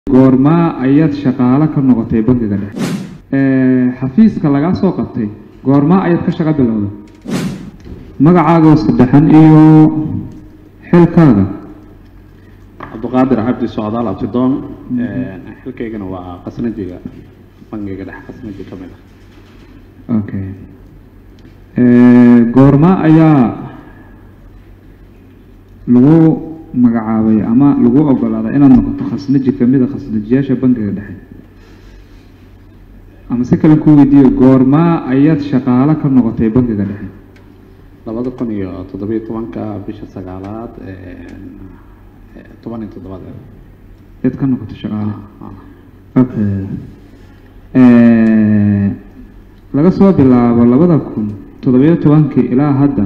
goormaa ayaad shaqaale ka noqotay bangiga dhexe xafiiska lagaa soo qabtay goormaa ayaad ka shaqo bilowday magacaaga saddexan iyo xilkaaga cabdiqaadir cabdi socdaal abtidoon xilkaygana waa qasnajiga bangiga dhexe qasnaji ka mid ah okay goormaa ayaa lagu magacaabay ama lagu ogolaaday inaad noqoto khasnaji kamid a khasnajiyaasha bangiga dhexe ama si kale ku weydiiyo goormaa ayaad shaqaale ka noqotay bangiga dhexe labada kun iyo toddobiyo tobanka bisha sagaalaad toban iyo toddobaad ayaad ka noqotay shaqaale okay laga soo bilaabo labada kun toddobiyo tobankii ilaa hadda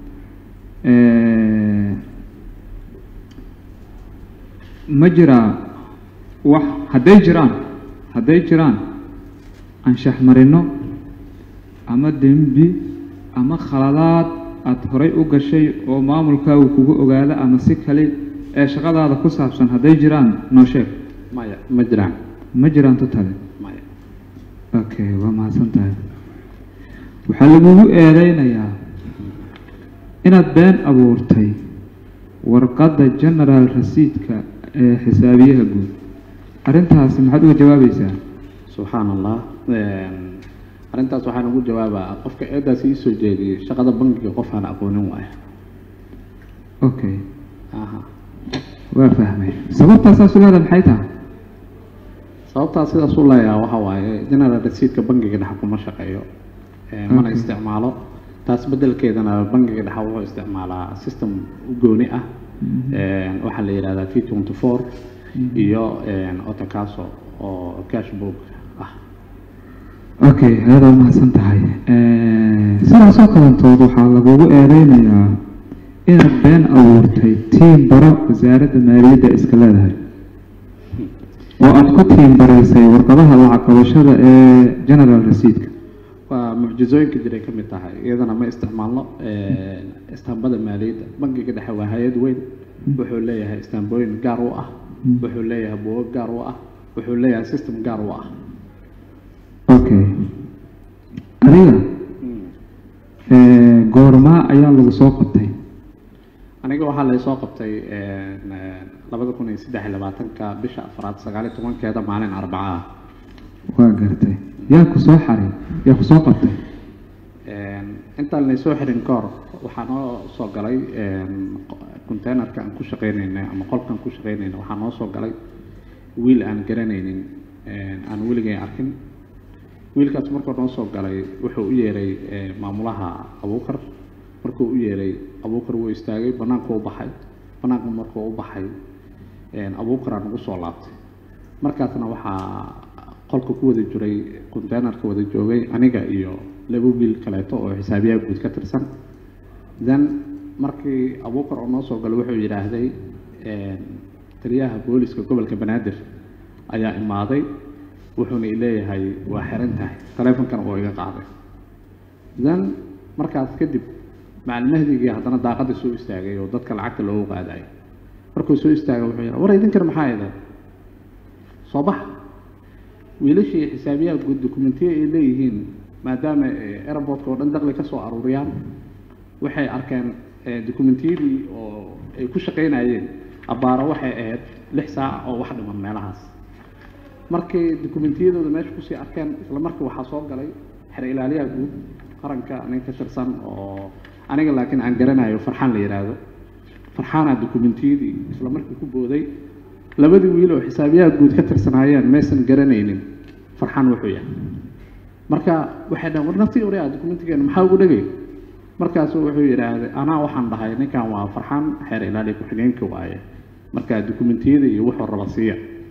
ma jiraa wax hadday jiraan hadday jiraan anshax marino ama dembi ama khaladaad aada horay u gashay oo maamulkaagu kugu ogaada ama si kale ee shaqadaada ku saabsan hadday jiraan noo sheeg maya ma jiraan ma jiraan tutale maya okay waa mahadsan tahay waxaa lagugu eedeynayaa inaad been abuurtay warqadda general rasiidka ee xisaabiyaha guud arrintaasi maxaad uga jawaabaysaa subxaan allah arrintaas waxaan ugu jawaabaa qofka eedaas ii soo jeediyey shaqada bangiga qof aan aqoonin waayo okay aha waa fahmay sababtaasaas u leeda maxay tahay sababtaas sidaas u leeyaha waxa waaye general rasiidka bangiga dhexe kuma shaqeeyo mana Okay. isticmaalo taas bedelkeedana bangiga dhexe wuxuu isticmaalaa system u gooni ah waxaa la yidhahdaa t twenty four iyo otocaso oo cashbook ah okay ayadaa umahadsan tahay sidaasoo kalantood waxaa lagugu eedeynayaa inaad been abuurtay tiim baro wasaaradda maaliyadda iska leedahay oo aada ku tiim baraysay warqadaha lacag qabashada ee general rasiidka waa mucjizooyinka jiray ka mid tahay iyadana ma isticmaalno istaambada maaliyadda bangiga dhexe waa hay-ad weyn wuxuu leeyahay istaambooyin gaar u ah wuxuu leeyahay buugo gaar u ah wuxuu leeyahay system gaar u ah okay adiga goormaa ayaa lagu soo qabtay aniga waxaa lay soo qabtay labada kun iyo saddex iyo labaatanka bisha afraad sagaaliyo tobankeeda maalin arbaca ah waa gartay yaa ku soo xaray yaa ku soo qabtay intaan laysoo xirin ka hor waxaa noo soo galay containerka aan ku shaqeyneynay ama qolkaan ku shaqeynayna waxaa noo soo galay wiil aan garanaynin aan weligay arkin wiilkaas markuu noo soo galay wuxuu u yeeray maamulaha abuukar markuu u yeeray abuukar wuu istaagay banaanku u baxay banaanku markuu u baxay abuukaraa nagu soo laabtay markaasna waxaa qolka ku wada jiray containerka wada joogay aniga iyo laba wiil kaleeto oo xisaabiyaha guud ka tirsan then markii abuukar oo noo soo galay wuxuu yidhaahday taliyaha booliska gobolka banaadir ayaa imaaday wuxuuna ileeyahay waa xiran tahay taleefonkana oo iga qaaday then markaas kadib macalmahdigii haddana daaqadda soo istaagay oo dadka lacagta loogu qaadayo markuu soo istaagay wuxuu yidhaha war idinkan maxaa idan soo bax wiilashii xisaabiyaha guud dokumentiya ay leeyihiin maadaama airportka oo dhan daqli ka soo aruuriyaan waxay arkeen dokumentiyadii oo ay ku shaqaynayeen abbaaro waxay ahayd lix saac oo wax dhiman meelahaas markay dokumentiyadooda meesha kusii arkeen isla markii waxaa soo galay xer ilaaliyaha guud qaranka nin ka tirsan oo aniga laakiin aan garanayo farxaan la yidhaahdo farxaanaa dokumentiyadii isla markii ku booday labadii wiil oo xisaabiyaha guud ka tirsanaayeen maysan garanaynin farxaan wuxuu yahay marka waxay dhahan war naftii orea dokumentigeena maxaa ugu dhegay markaasu wuxuu yidhaahday anaa waxaan dhahay ninkan waa farxaan xeer ilaaliya ku-xigeenka waaye marka dokumentiyada iyo wuxuu raba siiya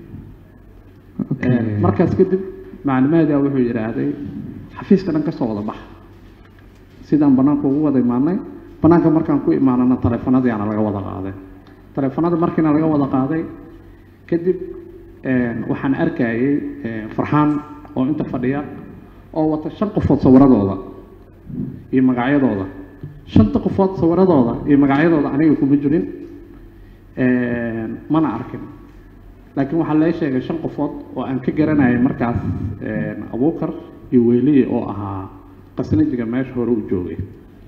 okay markaas kadib maclimahadia wuxuu yidhaahday xafiiska dhan kasoo wada baxa sidaan banaanka ugu wada imaanay banaanka markaan ku imaanana taleefanadiiana laga wada qaaday taleefanada markiina laga wada qaaday kadib waxaan arkayay farxaan oo inta fadhiya oo wata shan qofood sawiradooda iyo magacyadooda shanta qofood sawiradooda iyo magacyadooda aniga kuma jirin mana arkin laakiin waxaa lee sheegay shan qofood oo aan ka garanayay markaas abuukar iyo weliye oo ahaa qasnajiga meesha hore u joogay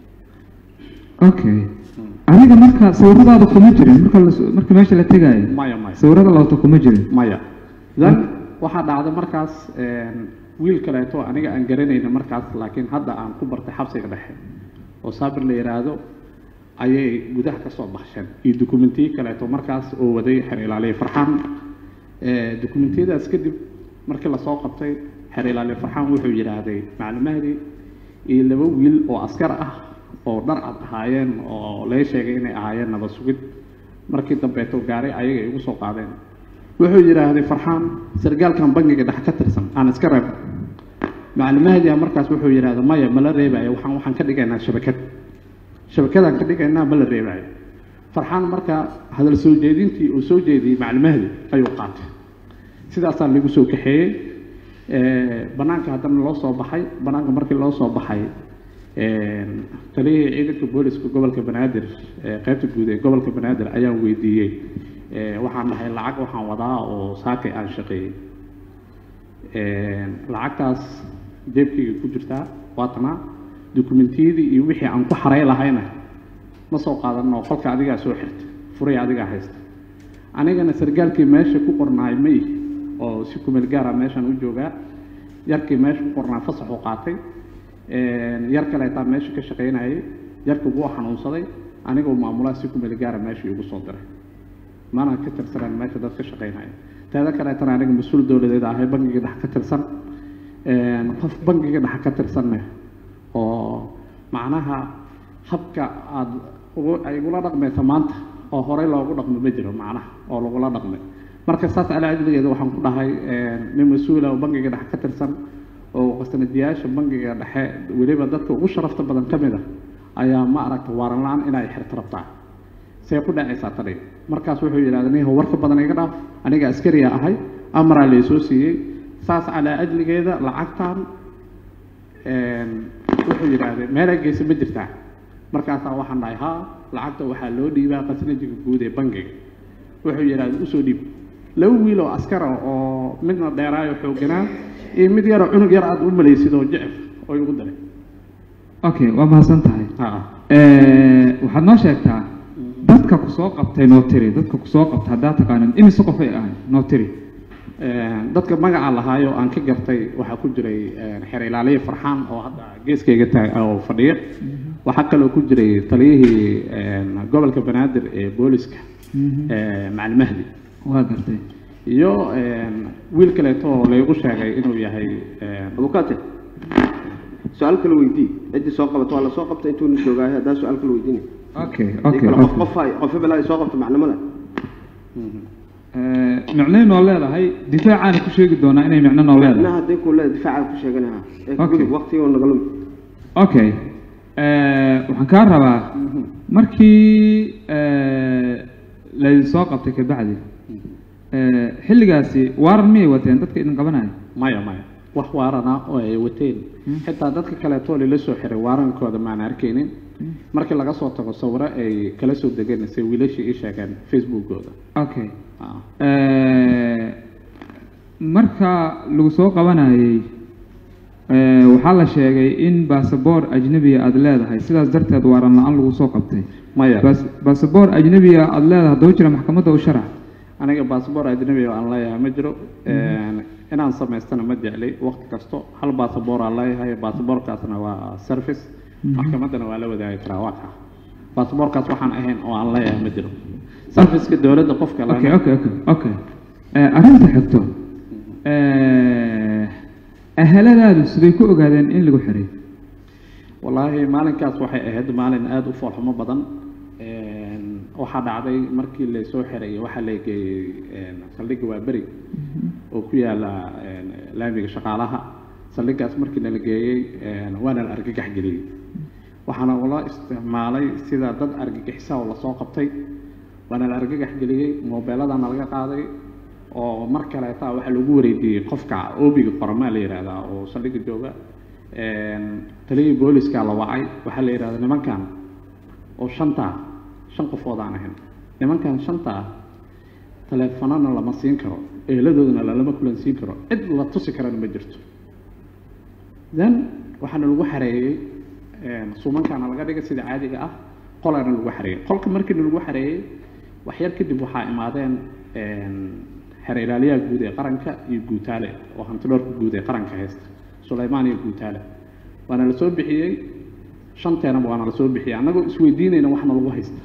okay adiga marka sawiradaada kuma jirin marka la marka meesha la tegaayo maya maya sawirada la wato kuma jirin maya then waxaa dhacday markaas wiil kaleeto aniga aan garanayna markaas laakiin hadda aan ku bartay xabsiga dhexe oo saabir la yidhaahdo ayay gudaha ka soo baxsheen iyo dokumentiyo kaleeto markaas oo waday xer ilaaliye farxaan dokumentiyadaas kadib markii lasoo qabtay xer ilaaliye farxaan wuxuu yidhaahday macalin mahdi iyo laba wiil oo askar ah oo dhar cad ahaayeen oo lee sheegay inay ahaayeen nabad sugid markii dambeeto gaaray ayaga igu soo qaadeen wuxuu yidhaahday farxaan sargaalkan bangiga dhex ka tirsan aan iska reeb macalin mahdi markaas wuxuu yidhahda maya mala reebayo waxaan waxaan ka dhigaynaa shabakad shabakadaan ka dhigaynaa ma la reebayo farxaan marka hadal soo jeedintii uu soo jeediyey macalin mahdi ayuu qaatay sidaasaa lagu soo kaxeeyey banaanka haddana loo soo baxay banaanka markii loo soo baxay taliyihii ciidanka booliska gobolka banaadir qaybta guud ee gobolka banaadir ayaan weydiiyey waxaan dhahay lacag waxaan wadaa oo saakay aan shaqeeyey lacagtaas jeebkayga ku jirtaa waatanaa dokumentiyadii iyo wixii aan ku xaray lahayna ma soo qaadano qolka adigaa soo xirta furay adigaa haysta anigana sargaalkii meesha ku qornaay ma ihi oo si kumeel gaara meeshaan u joogaa yarkii meesha ku qornaa fasax u qaatay yar kaleetaa meesha ka shaqaynayay yarkii wuu xanuunsaday anigoo maamulaha si kumeel gaara meesha igu soo diray mana ka tirsanaan meesha dad ka shaqaynaya teeda kaleetana aniga mas-uul dowladeed ahay bangiga dhex ka tirsan qof bangiga dhex ka tirsanne oo macnaha habka aada ugu ay igula dhaqmaysa maanta oo horey loogu dhaqmo ma jiro macnaha oo lagula dhaqmay marka saas calaa ajligeeda waxaan ku dhahay nin mas-uula oo bangiga dhex ka tirsan oo qasnadiyaasha bangiga dhexe weliba dadka ugu sharafta badan ka mid a ayaa ma aragta waaran la-aan inay xirto rabtaa see ku dhacaysaa tani markaas wuxuu yidhahda niho warka badan iga dhaaf aniga askariya ahay amaraa laysoo siiyey saas calaa ajligeeda lacagtan wuxuu yidhaahday meelaa geysa ma jirtaa markaasaa waxaan dhahay haa lacagta waxaa loo dhiibaa qasnajiga guud ee bangiga wuxuu yidhahday usoo dhiib laba wiil oo askara oo midna dheeraayo xooganaa iyo mid yaroo cunug yar aad u malaysid oo jecef oo igu daray okay waa mahadsan tahay ha waxaad noo sheegtaa dadka ku soo qabtay noo tiri dadka ku soo qabtay haddaa taqaanin imise qof ay ahay noo tiri dadka magaca lahaayo aan ka gartay waxaa ku jiray xer ilaaliye farxaan oo hadda geeskayga taag oo fadhiya waxaa kaloo ku jiray taliyihii gobolka banaadir ee booliska macalin mahdi waa gartay iyo wiil kaleeto oo laygu sheegay inuu yahay abukaate su-aal kale weydii ciddii soo qabato waa la soo qabta intuuna joogaayo haddaa su-aal kale weydiinay okay haddii okay kale qof okay qof ay qof hebel ay soo qabto macnimo leh micnay noo leedahay difaacaana ku sheegi doonaa inay micno noo macnaha leedahay haddii kuu leeda difaaca ku sheeganaha ee Okay. gudub waqtigoo nagalum okay waxaan kaa rabaa markii laydin soo qabtay kabacdi xilligaasi waaran miyay wateen dadka idin qabanaya maya maya wax waarana oo ay wateen xitaa dadka kaleeto lala soo xiray waarankooda maan arkaynin markii laga soo tago sawiro ay kala soo degeen se wiilashii ii sheegeen facebookooda okay Ah. marka lagu soo qabanayay eh, waxaa la sheegay in basaboor ajnebiga aada leedahay sidaas darteed waaran la-aan lagu soo qabtay maya bas basaboor ajnebiga aada leedahay haddaba jira maxkamadda u sharax aniga baasabor ajnabi oo aan leeyahay ma jiro inaan samaystana ma jecli waqti kasto hal baasabor aan leeyahay baasaboorkaasna waa service maxkamaddana waa la wadaagi karaa waa kaa baasaboorkaas waxaan ahayn oo aan leeyahay ma jiro serviceka dowladda qofka leh okay okay okay okay Eh, arrinta xigto eh, ahaladaadu siday ku ogaadeen in lagu xiray wallaahi maalinkaas waxay ahayd maalin aada u foolxumo badan waxaa dhacday markii laysoo xiray waxaa la geeyey saldhigga waaberi oo ku yaala laamiga shaqaalaha saldhiggaas markii nala geeyey waana la argagax geliyey waxaana ula isticmaalay sida dad argagixisaa oo lasoo qabtay waana la argagax geliyey moobeeladana laga qaaday oo mar kaleeta waxaa lagu wareejiyey qofka oobiga qoramaa la yidhaahdaa oo saldhigga jooga taliyii booliska la wacay waxaa la yidhahdaa nimankan oo shanta shan qofood aan ahayn nimankan shanta ah taleefanana lama siin karo eeladoodana lalama kulansiin karo cid la tusi karana ma jirto then waxaana lagu xareeyey suumankaana laga dhigay sida caadiga ah qolaana lagu xareeyey qolka markiina lagu xareeyey waxyar kadib waxaa imaadeen xeer ilaaliyaha guud ee qaranka iyo guutaale oo hantidhoorka guud ee qaranka haysta sulaymaan iyo guutaale waana la soo bixiyey shanteenaba waana la soo bixiyey annagoo isweydiinayna waxna lagu haysta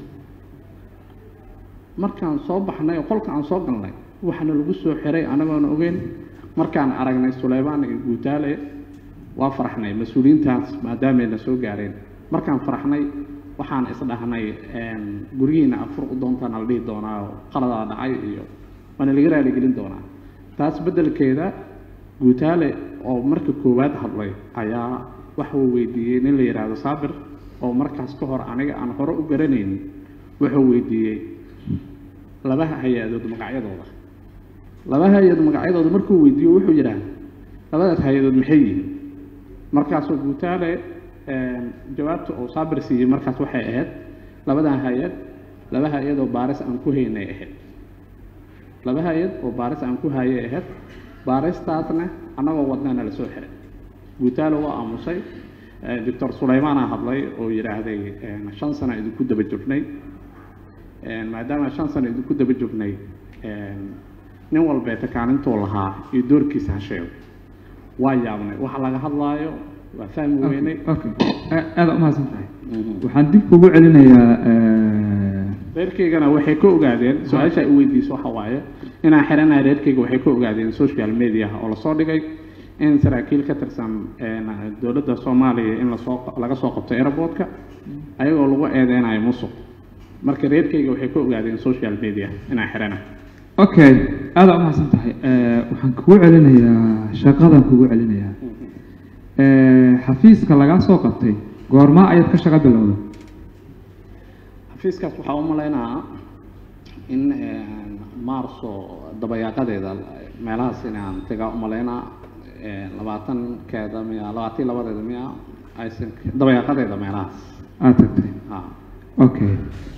markaan soo baxnay oo qolka aan soo galnay waxaana lagu soo xiray annagoona ogeyn markaan aragnay sulaymaan iyo guutaale waa faraxnay mas-uuliyiintaas maadaamayna soo gaareen markaan faraxnay waxaan isdhahnay guryihiina afur u doontaana la dhihi doonaa oo qaladaa dhacay iyo waana laga raaligelin doonaa taas beddelkeeda guutaale oo marka koowaad hadlay ayaa waxuu weydiiyey nin la yidhaahdo saabir oo markaas ka hor aniga aan hore u garanaynin wuxuu weydiiyey laba hay-adood magacyadooda laba hay-adood magacyadooda markuu weydiiyo wuxuu yidhaahda labadaas hay-adood maxay yihiin markaasoo guutaale jawaabta oo saabir siiyey markaas waxay ahayd labadan hay-ad laba hay-ad oo baaris aan ku haynay ahayd laba hay-ad oo baaris aan ku hayay ahayd baaristaasna annagoo wadnaana la soo xiray guutaale waa aamusay doctor sulaymaana hadlay oo yidhaahday shan sano idinku daba jognay maadaama shan sano idinku daba jognay nin walbeeta kaalintuu lahaa iyo doorkiisa ha sheego waa yaabnay waxa laga hadlaayo waa fahmi weynay okay aada umahadsan tahay waxaan dib kugu celinayaa reerkaygana waxay ka ogaadeen su-aasha ay weydiiso waxa waaye inaan xiranahay reerkayga waxay ka ogaadeen social media oo lasoo dhigay in saraakiil ka tirsan dowladda soomaaliya in lasoo laga soo qabto airportka ayagoo lagu eedeynayo musuq marka reerkayga waxay ka ogaadeen social media inaan xiranahay okay aada umahadsan tahay waxaan kugu celinayaa shaqadan kugu celinayaa xafiiska lagaa soo qabtay goormaa ayaad ka shaqo bilowda xafiiskaas waxaa u malaynaa in maarso dabayaaqadeeda meelahaas inaan tagaa u malaynaa labaatankeeda miya labaatan labadeeda miya aysan dabayaaqadeeda meelahaas aada tagtay ha okay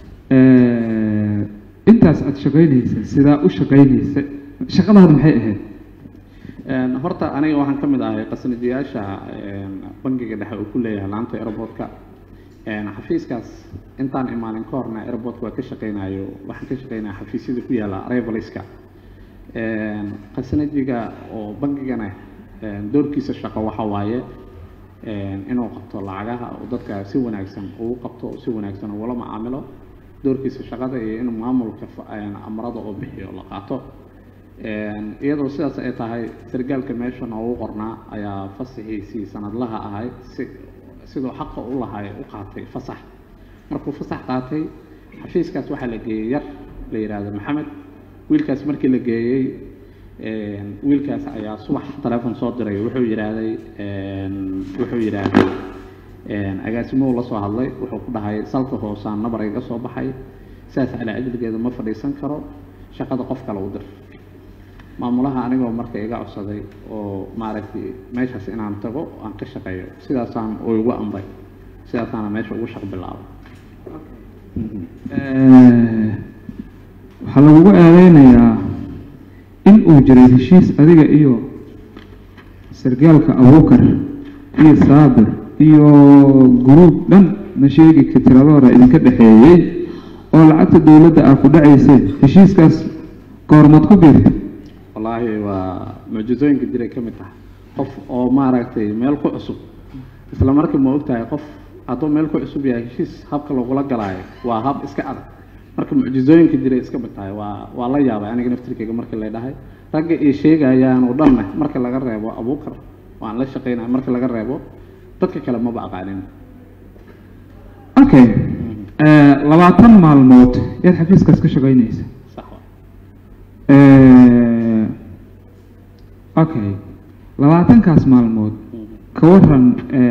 intaas aada shaqaynaysa sidaa u shaqaynaysa shaqadaada maxay ahayd horta aniga waxaan ka mid ahay qasnijiyaasha bangiga dhexe uu ku leeyahay laanta airportka xafiiskaas intaan imaanin ka horna airportka waa ka shaqeynayo waxaan ka shaqeynaya xafiisyada ku yaala arrivaliska qasnajiga oo bangigana doorkiisa shaqo waxa waaye inuu qabto lacagaha oo dadka si wanaagsan ugu qabto si wanaagsan ugula macaamilo doorkiisa shaqada iyo inuu maamulka amrada oo bixiyo la qaato iyadoo sidaas ay tahay sargaalka meesha noogu qornaa ayaa fasaxiisii sanadlaha ahay si siduu xaqa u lahay u qaatay fasax markuu fasax qaatay xafiiskaas waxaa la geeyey yar la yidhaahdo maxamed wiilkaas markii la geeyey wiilkaas ayaa subax teleefon soo diray wuxuu yidhaahday wuxuu yidhaahday agaasimuhu la soo hadlay wuxuu ku dhahay salka hoosaan nabar iga soo baxay sidaas calaa ajligeeda ma fadhiisan karo shaqada qof kale u dir maamulaha anigoo marka iga codsaday oo maaragtay meeshaas inaan tago aan ka shaqeeyo sidaasaan uu igu amray sidaasaana meesha ugu shaq bilaabay waxaa lagugu eedeynayaa in uu jiray heshiis adiga iyo sargaalka abuukar iyo saabir iyo guruub dhan ma sheegi ka tiradooda idinka dhexeeyey oo lacagta dowladda aa ku dhacayseen heshiiskaas goormaad ku biirtay wallaahi waa mucjizooyinka jiray ka mid tahay qof oo maaragtay meel ku cusub isla markii ma ogtahay qof hadduu meel ku cusub yahay heshiis habka lagula galaayo waa hab iska adag marka mucjizooyinka jiray iska mid tahay waa waa la yaabay aniga naftirkeyga markii la dhahay ragga ay sheegayaan oo dhanna marka laga reebo abuukar waan la shaqeynaya marka laga reebo dadka kale maba aqaanin okay labaatan maalmood yaad xafiiskaas ka shaqaynaysa sax wa okay labaatankaas maalmood ka waran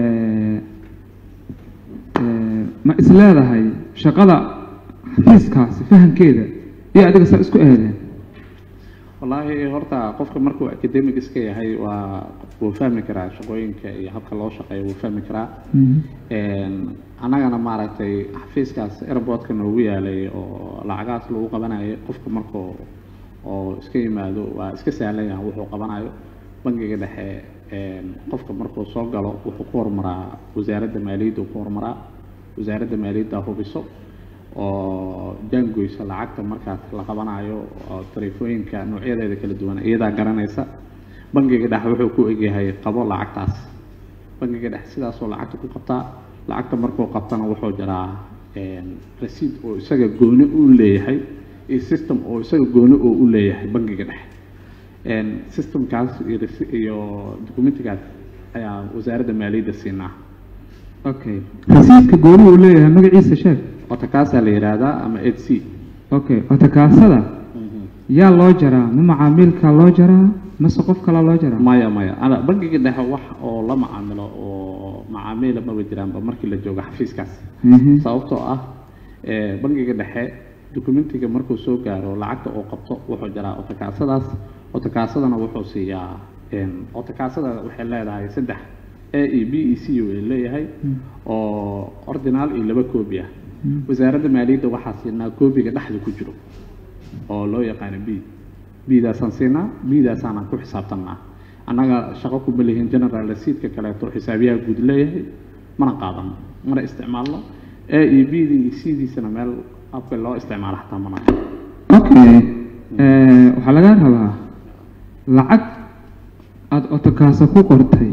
ma is leedahay shaqada xafiiskaasi fahamkeeda iyo adiga saa isku eedeen wallaahi horta qofka markuu academic iska yahay waa wuu fahmi karaa shaqooyinka iyo habka loo shaqeeyo wuu fahmi karaa annagana maaragtay xafiiskaas airportka noogu yaalay oo lacagahaas lagu qabanayay qofka markuu oo iska yimaado waa iska sahlan yahay wuxuu qabanayo bangiga dhexe een, qofka markuu soo galo wuxuu ku horumaraa wasaaradda maaliyadda uu ku horumaraa wasaaradda maaliyadda hubiso oo jaangoysa lacagta markaas la qabanayo oo taleefooyinka noocyadeeda kala duwan iyadaa garanaysa bangiga dhexe wuxuu ku egyahay qabo lacagtaas bangiga dhexe sidaasoo lacagta ku qabtaa lacagta markuu qabtana wuxuu jiraa een, rasiid oo isaga gooni u leeyahay iyo system oo isaga gooni oo u leeyahay bangiga dhexe een, systemkaas iyo rasi- iyo documentigaas ayaa wasaaradda maaliyadda siinaa okay rasiidka gooni uu leeyahay magaciisa sheeg otakaasaa la yidhaahdaa ama h c okay otakaasada yaa loo jaraa ma macaamiilka loo jaraa mase qof kalaa loo jaraa maya maya ana bangiga dhexe wax oo la macaamilo oo macaamiila maba jiraanba markii la joogo xafiiskaas Mhm. sababtoo ah ee, bangiga dhexe documentiga markuu soo gaaro lacagta uu qabto wuxuu jiraa otakaasadaas otakaasadana wuxuu siiyaa een, otakaasada waxay leedahay saddex a e b e c ay leeyahay oo ordinaal iyo laba koobi ah wasaaradda maaliyadda waxaa siinaa koobiga dhexda ku jiro oo loo yaqaano b b-daasaan siinaa b-daasaanaan ku xisaabtanaa annaga shaqo kuma lihin general rasiidka kaleeto xisaabiyaha guud leeyahay mana qaadano mana isticmaalno a iyo b-dii iyo c-diisana meel habka loo isticmaalo xataa mana okay eh, waxaa laga rabaa lacag aada otokaaso ku qortay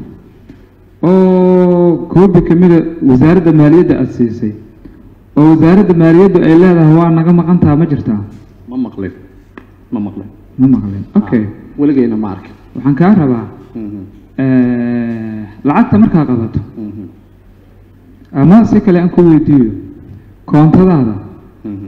oo koobi kamida wasaaradda maaliyadda aada siisay oo wasaaradda maaliyaddu ay leedahay waa naga maqantaha ma jirtaa ma maqlin ma maqlin ma maqlin okay Ah, weligeyna ma arkin waxaan kaa rabaa Mhm, eh, lacagta markaa qabato mhm, ama si kale aan ku weydiiyo koontadaada mhm.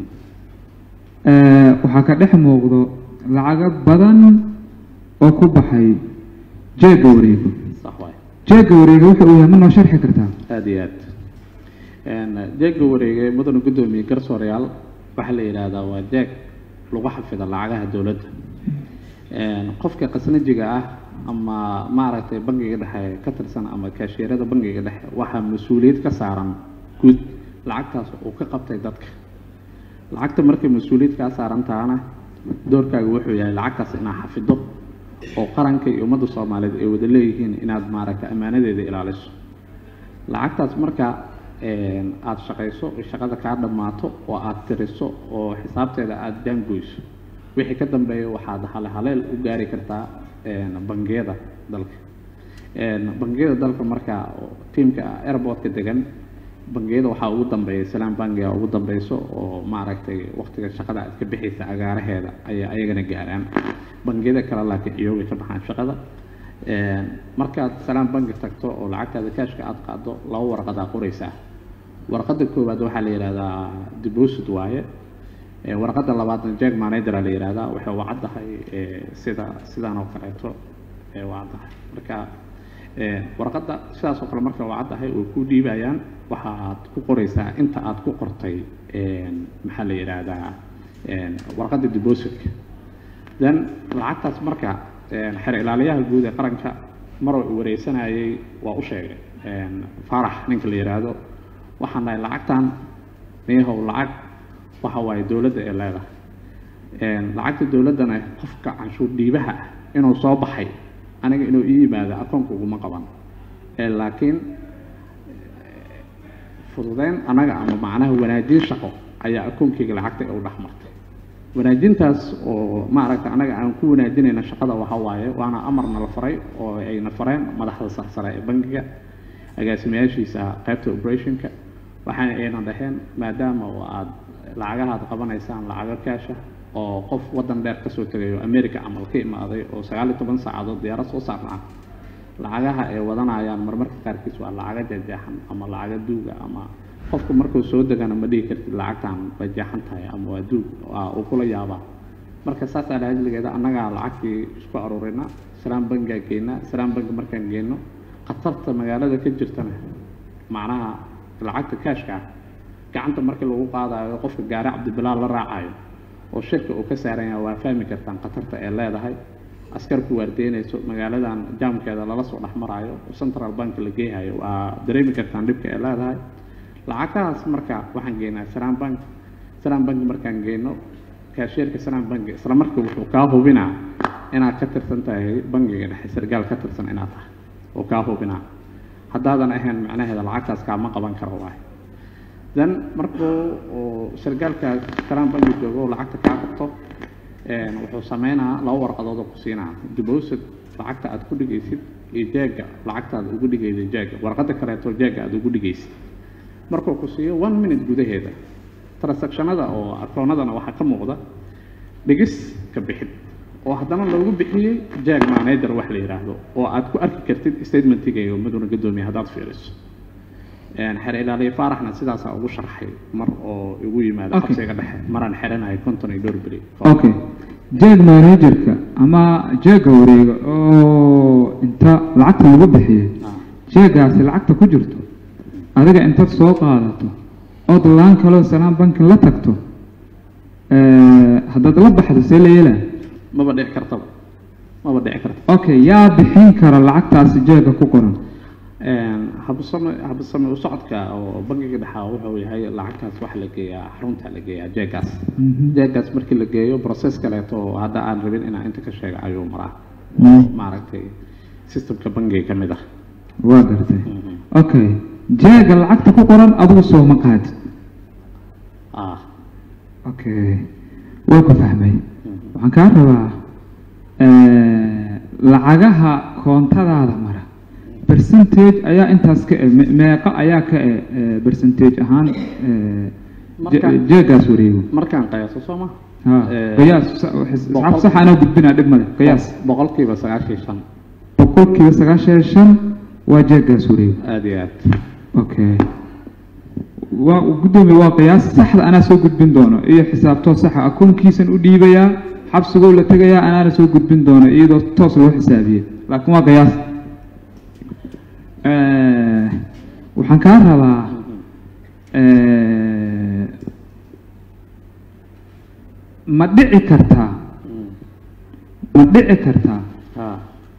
eh, waxaa ka dhex muuqdo lacago badan oo ku baxay jeega wareego sax waay jeega wareega wuxuu uu yahay ma noo sharxi kartaa aada iyo aad Een, jeegga wareegay mudane guddoomiye garsoorayaal waxaa la yidhaahdaa waa jeeg lagu xafido lacagaha dowladda Een, qofka qasnajiga ah ama maaragtay bangiga dhexe ka tirsan ama kaashiirada bangiga dhexe waxaa mas-uuliyad ka saaran guud lacagtaas uu ka qabtay dadka lacagta markay mas-uuliyad kaa saaran tahana doorkaaga wuxuu yahay lacagtaas inaad xafido oo qaranka iyo ummadda soomaaliyeed ay wada leeyihiin inaad maaragtay ammaanadeeda ilaaliso lacagtaas marka een, aada shaqayso oo shaqada kaa dhammaato oo aada tiriso oo xisaabteeda aada jaangoyso wixii ka dambeeya waxaad hale haleel u gaari kartaa een, bangiyada dalka Een, bangiyada dalka marka oo tiimka airportka degan bangiyada waxaa ugu dambeeya salaan bangiga ugu dambeyso oo maaragtay waqtiga shaqada aad ka bixaysa agaaraheeda ayay ayagana gaaraan bangiyada kale laakiin iyoga ka baxaan shaqada Een, markaad salaan bangi tagto oo lacagtaada kaashka aad qaado laba warqadaa qoraysaa warqadda koowaad waxaa la yidhahdaa deposit waaye Ee, warqadda labaadna jag manager la yidhahdaa waxay u caddahay ee, sida sidaan oo kaleeto ee u caddahay marka ee, warqadda sidaas oo kale marka u caddahay oo ku dhiibayaan waxaad ku qoraysaa inta aad ku qortay een, maxaa la yidhaahdaa een, warqadda depositka then lacagtaas marka een, xer ilaaliyaha guud ee qaranka mar uu wareysanayay waa u sheegay een, faarax ninka la yidhaahdo waxaan dhahay lacagtan niyahow lacag waxa waaye dowladda ee leedahay Een, lacagta dowladdana qofka canshuur dhiibaha ah inuu soo baxay aniga inuu ii yimaado akoonka uguma qaban Ee, laakiin fududeyn anaga ama macnaha wanaajin shaqo ayaa akoonkeyga lacagta u dhex martay wanaajintaas oo maaragta anaga aan ku wanaajinayna shaqada waxa waaye waana amarna la faray oo ayna fareen madaxda sarsare ee bangiga agaasimayaashiisa qaybta operationka waxaana ayna dhaheen maadaama oo aad lacagaha aad qabanaysaan lacago kaasha oo qof waddan dheer kasoo tegayo america camal ka imaaday oo sagaal iyo toban saacadood diyaarad soo saarnaa lacagaha ay wadanayaan marmarka qaarkiis waa lacago jajeexan ama lacago duuga ama qofku markuu soo degana ma dhihi kartid lacagtan way jeexan tahay ama waa duug waa uu kula yaabaa marka saasaa lahajligeeda annagaa lacagtii isku aruurina salaan bangigaa geynaa salaan bangi markaan geyno khatarta magaalada ka jirtana macnaha lacagta kaashka ah gacanta markii lagu qaadayo qofka gaari cabdibilaal la raacayo oo shirka uu ka saaran yahay waa fahmi kartaan khatarta ay leedahay askarku waardeynayso magaaladan jaamkeeda lala soo dhex maraayo oo central bank la geehayo waa dareemi kartaan dhibka ay leedahay lacagtaas marka waxaan geynaa salaan bank salaan bank markaan geyno kaashiyerka sanaan bangi isla markii wuxuu kaa hubinaa inaad ka tirsan tahay bangiga dhexe sargaal ka tirsan inaad tahay oo kaa hubinaa haddaadan ahayn macnaheeda lacagtaas kaama qaban karo waay then markuu uu sargaalka sanaan bangi joogo oo lacagta kaa qabto een, wuxuu sameynaa laba warqadood oo ku siinaa deposit lacagta aad ku dhigaysid iyo jeega lacagta aad ugu dhigaysid jeega warqadda kaleeto jeega aad ugu dhigaysid markuu ku siiyo one minute gudaheeda transactionada oo akoonadana waxaa ka muuqda dhigis ka bixid oo haddana loogu bixiyey jag manager wax la yidhaahdo oo aad ku arki kartid statementigayo maduna gadoomiye haddaad fiiriso Een, xer ilaaliye faaraxna sidaasaa ugu sharxay mar oo igu yimaado Okay. xabsiga dhexe maraan xeranahay konton iyo dhowr beri okay jeeg managerka ama jeega wareega oo inta lacagta lagu bixiyey Ah. jeegaasi lacagta ku jirto adiga intaad soo qaadato ood laan kaloo salaan bankin la tagto eh, haddaad la baxdo see la yeelaa maba dhici kartaba maba dhici karta okay yaa bixin kara lacagtaasi jeega ku qoran Een, habsame habsame u socodka oo bangiga dhexaa wuxuu yahay lacagtaas waxa la geeyaa xarunta la geeyaa jeegaas Mhm. jeegaas markii la geeyo process kaleeto oo hadda aan rabin inaan inta ka sheego ayuu maraa Mm. maaragtay systemka bangiga ka mid ah waa gartay Mhm. okay jeega lacagta ku qoran adigu soo ma qaadi ah okay waa ku fahmay Mhm. waxaan kaa rabaa eh, lacagaha koontadaada mara percentage ayaa intaas ka e me- meeqa ayaa ka e eh, percentage ahaan eh, je- Marka- jeegaas wareego markaan qiyaaso soo ma ha Eh, qiyaas sa- xis- boqol- asxaab sax anaa gudbinaa dhib male qiyaas boqolkiiba sagaashan iyo shan boqolkiiba sagaashan iyo shan waa jeegaas wareego aada iyo aad okay waa guddoomiye waa qiyaas saxda anaa soo gudbin doono iyo xisaabtoo saxa akoonkiisan u dhiibayaa xabsigoo la tegayaa anaana soo gudbin doono iyadoo toos loo xisaabiyey laakiin waa qiyaas Eh, waxaan kaa rabaa eh, ma dhici kartaa Mm. ma dhici kartaa ah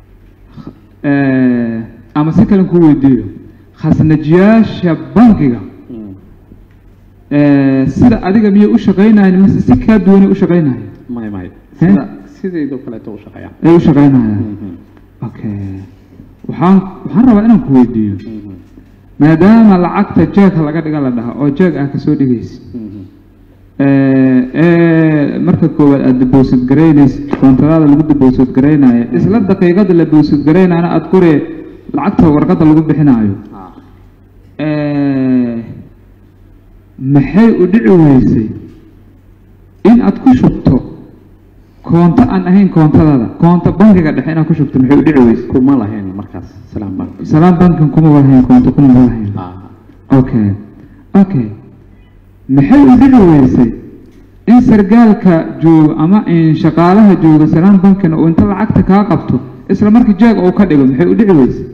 eh, ama si kalen ku weydiiyo khasnajiyaasha bankiga Mm. Eh, sida adiga miyay u shaqaynayan mise si kaa duwanay u shaqaynayan may may He? sida sideedoo kaleeto u shaqeeyaan ay u shaqaynayaan Mhm. okay waxaan waxaan rabaa inaan ku weydiiyo Mhm. maadaama lacagta jeegka laga dhiga la dhaha oo jeeg ah kasoo dhigaysa Mhm. Eh, eh, marka koowaad aada deposit garaynaysid koontadaada lagu deposit garaynayo isla daqiiqada la deposit garaynayana aada koree lacagta warqadda lagu bixinaayo ah Eh, maxay u dhici weysay in aad ku shubto koonto aan ahayn koontadaada koonto bankiga dhexe inaad ku shubto maxay u dhici weysay kuma lahayn markaas salaam bank salaam bankin kuma walahayn koonto kuma walahayn ah okay okay maxay u dhici weysay in sargaalka jooga ama in shaqaalaha jooga salaam bankina uu inta lacagta kaa qabto isla markii jeeg uu ka dhigo maxay u dhici weysay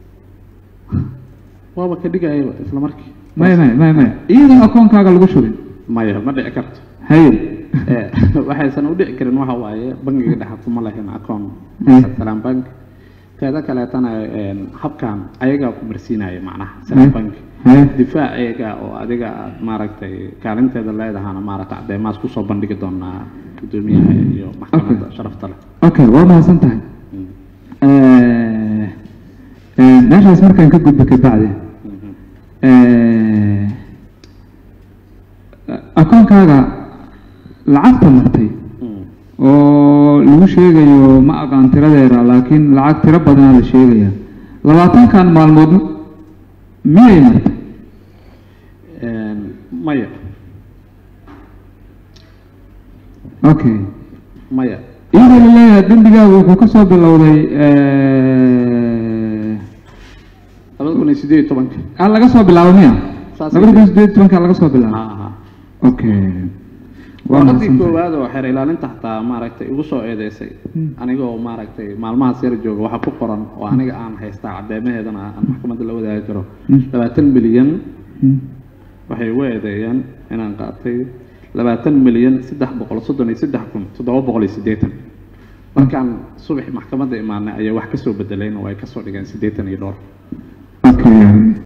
waaba ka dhigayaba isla markii maya maya maya maya iyadoo akoonkaaga lagu shubin maya ma dhici karto haye Eh, waxaysan u dhici karin waxa waaye bangiga dhexe kuma lahayn akoon Mm. salaam bank teeda kaleetana een, habkan ayagaa ku marsiinaya macnaha salaam Mm. bank haye difaaceega oo adiga aad maaragtay kaalinteeda leedahana maaragtay cadeymaas kusoo bandhigi doonaa guddoomiyaha iyo maxkamadda Okay. sharafta leh okay waa mahadsan tahay Mm. Eh, eh, meeshaas markaan ka gudbi kabacdi Mhm. eh, akoonkaaga lacagta martay Mm. oo lagu sheegayo ma aqaan tiradeeda laakiin lacag tiro badanaa la sheegaya labaatankan maalmood miyay martay Een, maya okay maya iyadoo la leeyahay dembigaaga wuxuu ka soo bilowday eh, labada kun iyo sideed iyo tobanka ah laga soo bilaabo miya Saas labada kun ay- sideed iyo tobanka laga soo bilaabo ha okay waa waradii mahadsantahay. koowaad oo xeer ilaalinta xataa maaragtay igu soo eedeysay Hmm. anigoo maaragtay maalmahaas yar jooga waxa ku qoran oo aniga aan haystaa cadeymaheedana aan maxkamadda la wadaagi karo Hmm. labaatan milyan Hmm. waxay ugu eedeeyeen inaan qaatay labaatan milyan saddex boqol soddon iyo saddex kun toddoba boqol iyo siddeetan markaan subax maxkamadda imaanay ayay wax kasoo bedeleen oo ay kasoo dhigeen siddeetan iyo dhowr okay